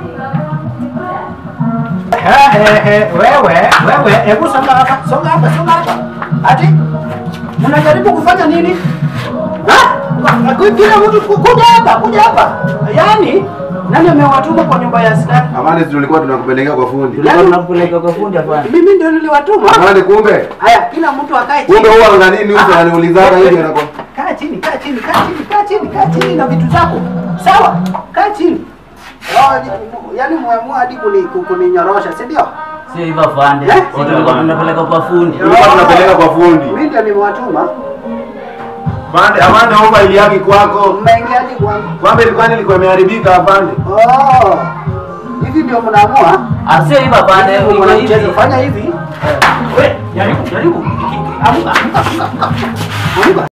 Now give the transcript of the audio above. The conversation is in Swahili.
Eh, eh, eh, wewe wewe, hebu songa hapa, songa hapa, songa hapa. Ati mnajaribu kufanya nini? Ha? Kila mtu ku- kuja hapa, kuja hapa. Yaani nani amewatuma kwa nyumba ya askari? Amani, si tulikuwa tunakupeleka kwa fundi. Tulikuwa tunakupeleka kwa fundi hapana. Mimi ndio niliwatuma. Amani, kumbe Haya, kila mtu akae chini. kumbe huwa angalini uso ananiulizana hivi anako. Kaa chini, kaa chini, kaa chini, kaa chini, kaa chini na vitu zako. Sawa? Kaa chini. Oh, ni- yaani muamua hadi kuni- kuninyorosha, si ndio? Sio hivyo afande. Eh? Sisi tulikuwa tunapeleka kwa fundi. Tulikuwa tunapeleka kwa fundi. Mimi ndio nimewatuma. Amani, Amani naomba ili yake kwako. Mmeingiaje kwangu? Kwamba ilikuwa nilikuwa imeharibika afande. Oh. Hivi ndio mnaamua? Ah, sio hivyo afande. Hebu Iko mwanamchezo hivi. fanya hivi. We, jaribu, jaribu. Amka, amka, amka, amka. Amka.